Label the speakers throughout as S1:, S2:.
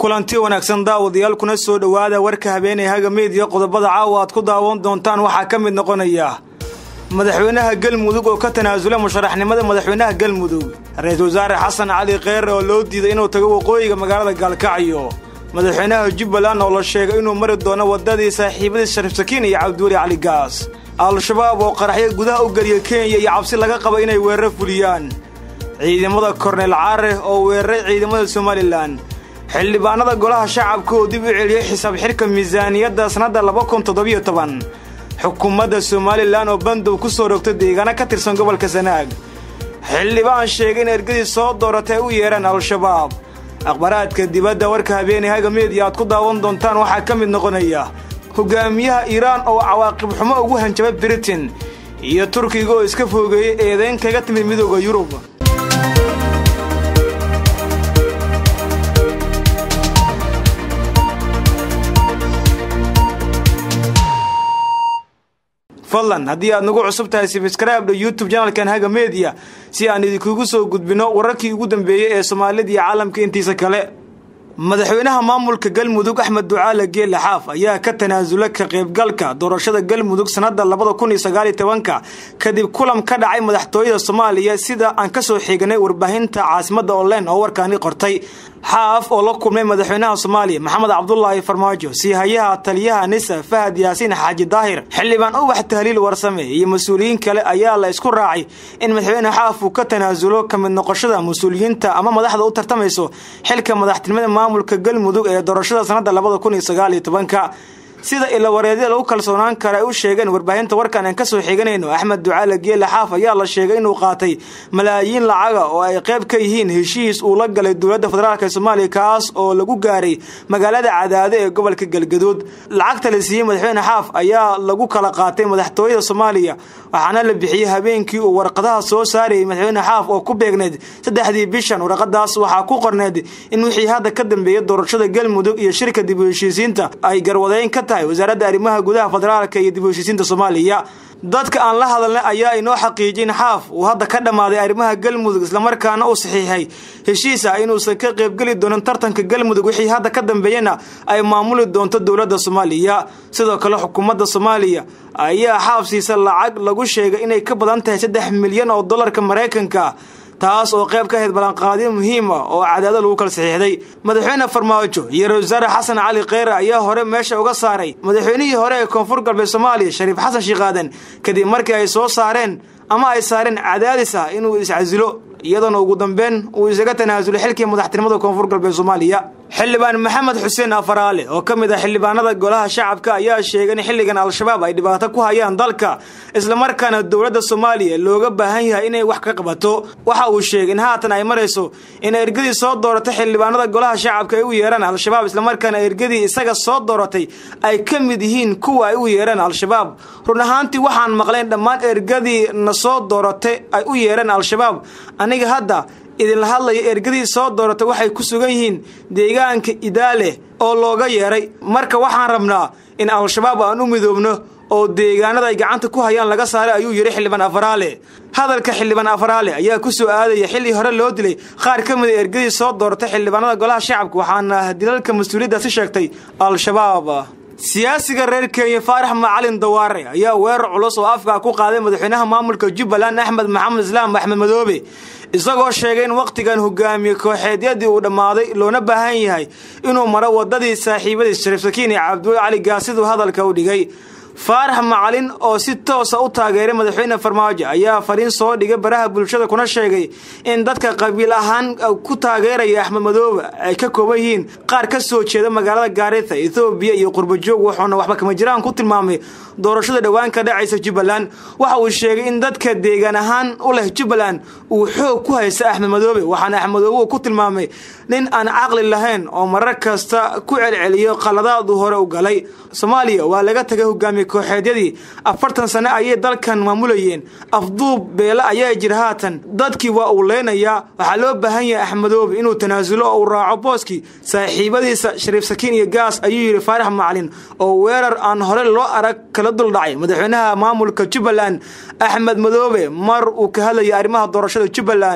S1: kulanti wanaagsan daawadayaal kuna soo dhowaada warka habeenay haga meediya qodobada caawa aad ku daawan doontaan waxaa ka mid noqonaya madaxweynaha galmudug oo ka tanaasula musharaxnimada madaxweynaha galmudug ra-iisul wasaare xasan cali kheyre oo loo diiday inuu tago waqooyiga magaalada gaalkacyo madaxweynaha jubbaland oo la sheegay inuu mari doono waddadii saaxiibadiis shariif sakiin iyo cabdiweli cali gaas al-shabaab oo qaraxyo gudaha u geliya kenya iyo cabsi laga qaba inay weeraro fuliyaan ciidamada korneyl caare oo weeraray ciidamada somalilan xildhibaanada golaha shacabka oo dib u celiyey xisaab xidhka miisaaniyadda sannadda laba kun toddobiyo toban xukuumadda somalilan oo bandow ku soo rogtay deegaano ka tirsan gobolka sanaag xildhibaan sheegay in ergadii soo dooratay ay u yeedhaan al-shabaab akhbaraadka dibadda warka habeenay haga meediya aad ku daawan doontaan waxaa ka mid noqonaya hogaamiyaha iiraan oo cawaaqib xumo ugu hanjabay britain iyo turkiga oo iska foogeeyey eedayn kaga timid midooda yurub fadlan haddii aad nagu cusub tahay sibskraibdha youtube janalkan haga media si aan idinkugu soo gudbino wararkii ugu dambeeyey ee soomaalida iyo caalamka intiisa kale madaxweynaha maamulka galmudug axmed ducaale geelle xaaf ayaa ka tanaasula ka qaybgalka doorashada galmudug sannadda labada kun iyo sagaaliyo tobanka kadib kulan ka dhacay madaxtooyada soomaaliya sida aan ka soo xiiganay warbaahinta caasimadda online oo warkaani qortay xaaf oo la kulmay madaxweynaha soomaaliya maxamed cabdulaahi farmaajo siihayaha taliyaha nisa fahad yaasiin xaaji daahir xildhibaan ubax tahliil warsame iyo mas-uuliyiin kale ayaa la isku raacay in madaxweyne xaaf uu ka tanaasulo ka mid noqoshada mas-uuliyiinta ama madaxda u tartamayso xilka madaxtinimada maamulka galmudug ee doorashada sannadda labada kun iyo sagaaliyo tobanka sida ilawareedya lagu kalsoonaan kara ay u sheegeen warbaahinta warkan aan ka soo xiganayno axmed ducaale geele xaaf ayaa la sheegay inuu qaatay malaayiin lacaga oo ay qayb ka yihiin heshiis uu la galay dowladda federaalk ee soomaaliya kaas oo lagu gaaray magaalada cadaado ee gobolka galgaduud lacagta la siiyey madaxweyne xaaf ayaa lagu kala qaatay madaxtooyada soomaaliya waxaana la bixiyey habeenkii uu warqadaha soo saarayay madaxweyne xaaf oo ku beegneyd saddexdii bishan warqadaas waxaa ku qorneyd in wixii hadda ka dambeeyay doorashada galmudug iyo shirka dib u heshiisiinta ay garwadeyn ka tahay wasaaradda arrimaha gudaha federaalka iyo dib u heshiisiinta soomaaliya dadka aan la hadalnay ayaa inoo xaqiijin xaaf uu hadda ka dhammaaday arrimaha galmudug islamarkaana uu saxiixay heshiis ah inuusan ka qaybgeli doonin tartanka galmudug wixii hadda ka dambeeyana ay maamuli doonto dowladda soomaaliya sidoo kale xukuumadda soomaaliya ayaa xaaf siisa lacag lagu sheegay inay ka badan tahay saddex milyan oo dollarka maraykanka taas oo qayb ka ahayd ballanqaadyo muhiim ah oo cadaado lagu kala saxiixday madaxweyne farmaajo iyo ra-isul wasaare xasan cali kheyre ayaa hore meesha uga saaray madaxweynihii hore ee koonfur galbeed soomaaliya shariif xasan shiikaaden kadib markii ay soo saareen ama ay saareen cadaadis ah inuu iscasilo iyadoona ugu dambeyn uu isaga tanaasulay xilkii madaxtinimada koonfur galbeed soomaaliya xildhibaan maxamed xuseen afaraale oo ka mid ah xildhibaanada golaha shacabka ayaa sheegay in xilligan al-shabaab ay dhibaato ku hayaan dalka islamarkaana dowladda soomaaliya looga baahan yahay inay wax ka qabato waxa uu sheegay in haatan ay marayso in ergadii soo dooratay xildhibaanada golaha shacabka ay u yeeraan al-shabaab islamarkaana ergadii isaga soo dooratay ay ka mid yihiin kuwa ay u yeeraan al-shabaab run ahaantii waxaan maqlayn dhammaan ergadii na soo dooratay ay u yeeraan al-shabaab aniga hadda idinla hadlaya ergadii soo dooratay waxay ku sugan yihiin deegaanka idaale oo looga yeeray marka waxaan rabnaa in al-shabaab aan u midoobno oo deegaanada ay gacanta ku hayaan laga saaray ayuu yidhi xildhibaan afaraale hadalka xildhibaan afaraale ayaa ku soo aadaya xilli hore loo dilay qaar ka mid a ergadii soo dooratay xildhibaanada golaha shacabka waxaana dilalka mas-uuliyaddaasi sheegtay al-shabaab siyaasiga reer kenya faarax macalin dawaare ayaa weerar culus oo afkaa ku qaaday madaxweynaha maamulka jubbaland axmed maxamed islaam axmed madoobe isagoo sheegay in wakhtigan hogaamiye kooxeedyadii uu dhammaaday loona baahan yahay inuu maro waddadii saaxiibadiis shariif sakiin iyo cabdiweli cali gaas siduu hadalka u dhigay faarax macalin oo si toosa u taageeray madaxweyne farmaajo ayaa fariin soo dhigay baraha bulshada kuna sheegay in dadka qabiil ahaan ku taageeraya axmed madoobe ay ka kooban yihiin qaar ka soo jeeda magaalada gaarita ethoobiya iyo qurbajoog wuxuuna waxba kama jiraan ku tilmaamay doorashada dhowaan ka dhacaysa jubbaland waxa uu sheegay in dadka deegaan ahaan u leh jubbaland uu xoog ku haysta axmed madoobe waxaana axmed madoobe uu ku tilmaamay nin aan caqli lahayn oo marar kasta ku celceliyo qaladaadu hore u galay soomaaliya waa laga tagay hogaamiye kooxeedyadii afartan sane ayay dalkan maamulayeen afduub beele ayaa jira haatan dadkii waa uu leynayaa waxaa loo baahan yahay axmedoobe inuu tanaasulo oo uu raaco booskii saaxiibadiisa shariif sakiin iyo gaas ayuu yidhi faarax macalin oo weerar aan hore loo arag kala duldhacay madaxweynaha maamulka jubbaland axmed madoobe mar uu ka hadlayay arrimaha doorashada jubbaland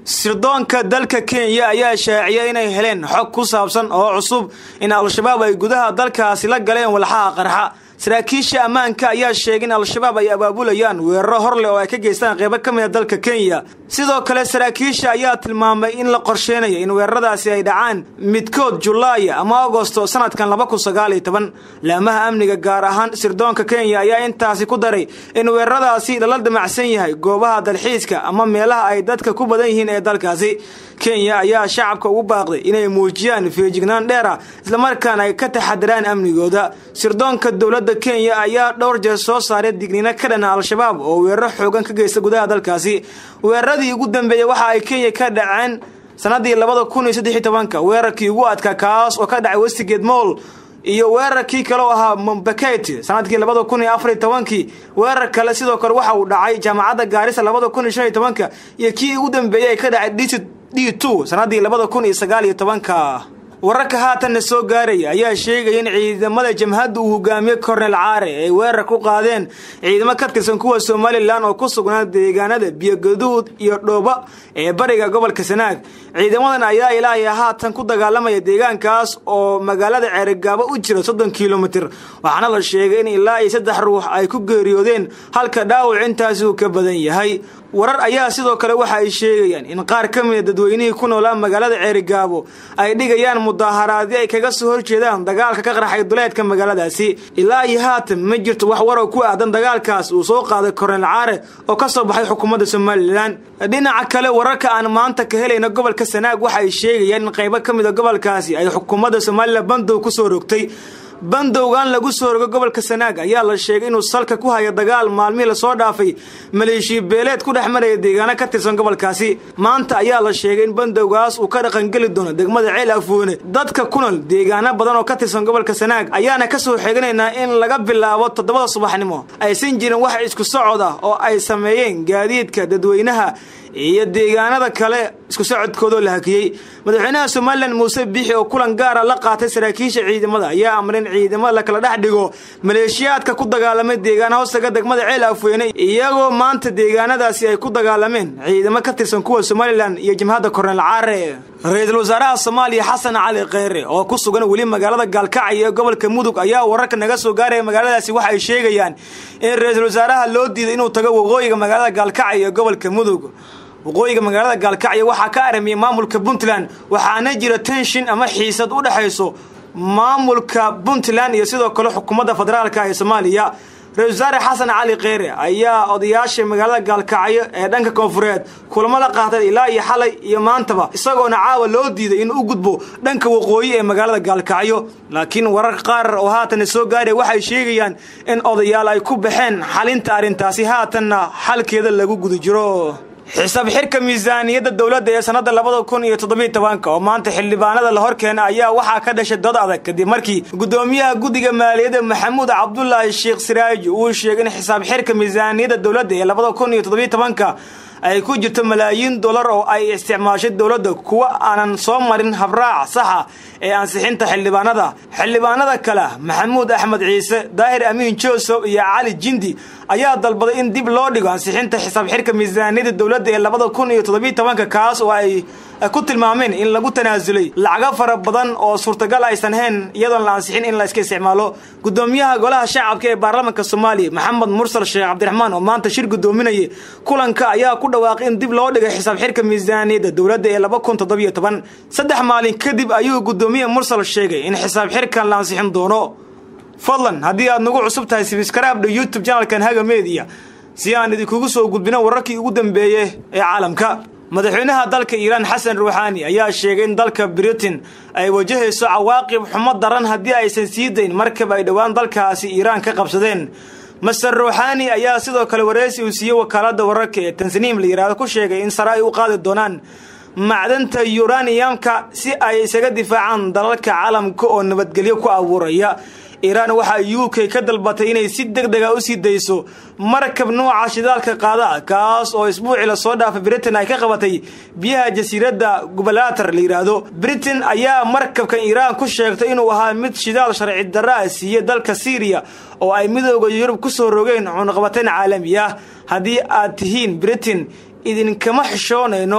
S1: sirdoonka dalka kenya ayaa shaaciyay inay heleen xog ku saabsan oo cusub in al-shabaab ay gudaha dalkaasi la galeen walxaha qarxa saraakiisha ammaanka ayaa sheegay in al-shabaab ay abaabulayaan weeraro horleh oo ay ka geystaan qeybo ka mid a dalka kenya sidoo kale saraakiisha ayaa tilmaamay in la qorsheynayo in weeraradaasi ay dhacaan midkood julaaya ama agosto sanadkan laba kun sagaal iyo toban laamaha amniga gaar ahaan sirdoonka kenya ayaa intaasi ku daray in weeraradaasi lala damacsan yahay goobaha dalxiiska ama meelaha ay dadka ku badan yihiin ee dalkaasi kenya ayaa shacabka ugu baaqday inay muujiyaan feejignaan dheer ah islamarkaana ay ka taxadiraan amnigooda sirdoonka dowladda kenya ayaa dhowr jeer soo saaray digniino ka dhana al-shabaab oo weeraro xoogan ka geysta gudaha dalkaasi weeraradii ugu dambeeyey waxa ay kenya ka dhaceen sanadii labada kun iyo saddex iyo tobanka weerarkii ugu adkaa kaas oo ka dhacay westigate moll iyo weerarkii kale oo ahaa mombaketi sanadkii labada kun iyo afar iyo tobankii weerar kale sidoo kale waxa uu dhacay jaamacadda gaarisa labada kun iyo shan iyo tobanka iyo kii ugu dambeeyey ay ka dhacay dc d two sanadii labada kun iyo sagaal iyo tobanka wararka haatanna soo gaaraya ayaa sheegaya in ciidamada jamhadda uu hogaamiye kornel caare ay weerar ku qaadeen ciidamo ka tirsan kuwa somalilan oo ku sugnaa deegaanada biyogaduud iyo dhooba ee bariga gobolka sanaag ciidamadan ayaa ilaahay haatan ku dagaalamaya deegaankaas oo magaalada ceerigaabo u jira soddon kilomitir waxaana la sheegay in ilaa iyo saddex ruux ay ku geeriyoodeen halka dhaawac intaasi uu ka badan yahay warar ayaa sidoo kale waxa ay sheegayaan in qaar ka mida dadweynihii ku noolaa magaalada ceerigaabo ay dhigayaan mudaaharaadyo ay kaga soo horjeedaan dagaalka ka qarxay duleedka magaaladaasi ilaa iyo haatan ma jirto wax warow ku aadan dagaalkaas uu soo qaaday kornel caare oo ka soo baxay xukuumadda somalilan dhinaca kale wararka aan maanta ka helayna gobolka sanaag waxa ay sheegayaan in qaybo ka mida gobolkaasi ay xukuumadda somalilan bandow ku soo rogtay bandowgan lagu soo rogo gobolka sanaag ayaa la sheegay inuu salka ku hayo dagaal maalmihii lasoo dhaafay maleeshiya beeleed ku dhex maraya deegaano ka tirsan gobolkaasi maanta ayaa la sheegay in bandowgaas uu ka dhaqangeli doono degmada ceel afoone dadka ku nool deegaano badan oo ka tirsan gobolka sanaag ayaana ka soo xeeganaynaa in laga bilaabo toddobada subaxnimo aysan jirin wax isku socod ah oo ay sameeyeen gaadiidka dadweynaha iyo deegaanada kale isku socodkoodoo la hakiyey madaxweynaha somalilan muuse biixi oo kulan gaara la qaatay saraakiisha ciidamada ayaa amray in ciidamada la kala dhex dhigo maleeshiyaadka ku dagaalamay deegaan hoostaga degmada ceel afweyne iyagoo maanta deegaanadaasi ay ku dagaalameen ciidamo ka tirsan kuwa somalilan iyo jamhadda kornel caare ra-iisul wasaaraha soomaaliya xasan cali kheyre oo ku sugan weli magaalada gaalkacyo ee gobolka mudug ayaa wararka naga soo gaaraya magaaladaasi waxa ay sheegayaan in ra-iisul wasaaraha loo diiday inuu tago waqooyiga magaalada gaalkacyo ee gobolka mudug waqooyiga magaalada gaalkacyo waxaa ka aramiyay maamulka puntland waxaana jira tenshin ama xiisad u dhexayso maamulka puntland iyo sidoo kale xukuumadda federaalka ee soomaaliya ra-isul wasaare xasan cali kheyre ayaa odayaasha magaalada gaalkacyo ee dhanka koonfureed kulamo la qaatay ilaa iyo xalay iyo maantaba isagoona caawa loo diiday inuu u gudbo dhanka waqooyi ee magaalada gaalkacyo laakiin wararka qaar oo haatan soo gaaraya waxay sheegayaan in odayaal ay ku baxeen xalinta arrintaasi haatanna xalkeeda lagu guda jiro xisaab xirka miisaaniyadda dowladda ee sannadda labada kun iyo toddobiyo tobanka oo maanta xildhibaanada la horkeena ayaa waxaa ka dhashay dad adag kadib markii guddoomiyaha guddiga maaliyadda maxamuud cabdulaahi sheekh siraaji uu sheegay in xisaab xirka miisaaniyadda dowladda ee labada kun iyo toddobiyo tobanka ay ku jirto malaayiin dollar oo ay isticmaashay dowladda kuwa aanan soo marin habraac saxa ee ansixinta xildhibaanada xildhibaanada kale maxamuud axmed ciise daahir amiin joosof iyo cali jindi ayaa dalbaday in dib loo dhigo ansixinta xisaab xirka miisaaniyadda dowladda ee labada kun iyo toddobiyo tobanka kaas oo ay ku tilmaameen in lagu tanaasulay lacago fara badan oo suurtagal aysan hayn iyadoon la ansixin in la iska isticmaalo gudoomiyaha golaha shacabka ee baarlamaanka soomaaliya maxamed mursal sheekh cabdiraxmaan oo maanta shir gudoominayay kulanka ayaa ku dhawaaqay in dib loo dhigay xisaab xirka miisaaniyadda dowladda ee laba kun toddobiyo toban saddex maalin kadib ayuu gudoomiye mursal sheegay in xisaab xirkan la ansixin doono fadlan haddii aad nagu cusub tahay sibiskraabdha youtube janalkan haga media si aan idinkugu soo gudbino wararkii ugu dambeeye ee caalamka madaxweynaha dalka iiraan xasan ruuxaani ayaa sheegay in dalka britain ay wajahayso cawaaqib xumo daran haddii aysan sii dayn markab ay dhowaan dalkaasi iiraan ka qabsadeen master ruuxaani ayaa sidoo kale wareysi uu siiyey wakaaladda wararka ee tansniim la yidhaahdo ku sheegay in sare ay u qaadi doonaan macdanta yuraniyamka si ay isaga difaacaan dalalka caalamka oo nabadgelyo ku abuuraya iiraan waxaa u k ka dalbatay inay si deg dega u sii dayso markab nuuca shidaalka qaada kaas oo isbuucii lasoo dhaafay britain ay ka qabatay biyaha jasiiradda gubalatar la yidhaahdo britain ayaa markabkan iiraan ku sheegtay inuu ahaa mid shidaal sharci darra a siiyey dalka syriya oo ay midooda yurub ku soo rogeen cunaqabateen caalami ah haddii aad tihiin britain idinkama xishoonayno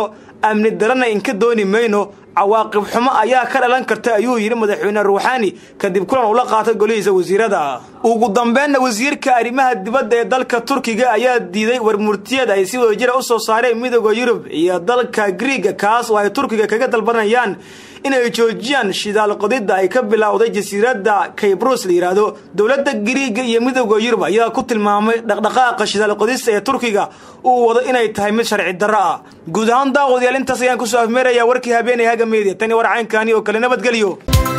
S1: amni darana inka dooni mayno cawaaqib xumo ayaa ka dhalan karta ayuu yidhi madaxweyne ruuxaani kadib kulan ula qaatay golihiisa wasiirada ugu dambeynna wasiirka arrimaha dibadda ee dalka turkiga ayaa diiday warmurtiyad ay si wadajira u soo saareen midooda yurub iyo dalka griiga kaas oo ay turkiga kaga dalbanayaan inay joojiyaan shidaal qodidda ay ka bilowday jasiiradda kaybruus la yidhaahdo dowladda griiga iyo midooda yurub ayaa ku tilmaamay dhaqdhaqaaqa shidaal qodista ee turkiga uu wado inay tahay mid sharci darro ah guud ahaan daaqoodyaal intaas ayaan kusoo afmeerayaa warkii habeenay haga meediya tani war caynkani oo kale nabadgelyo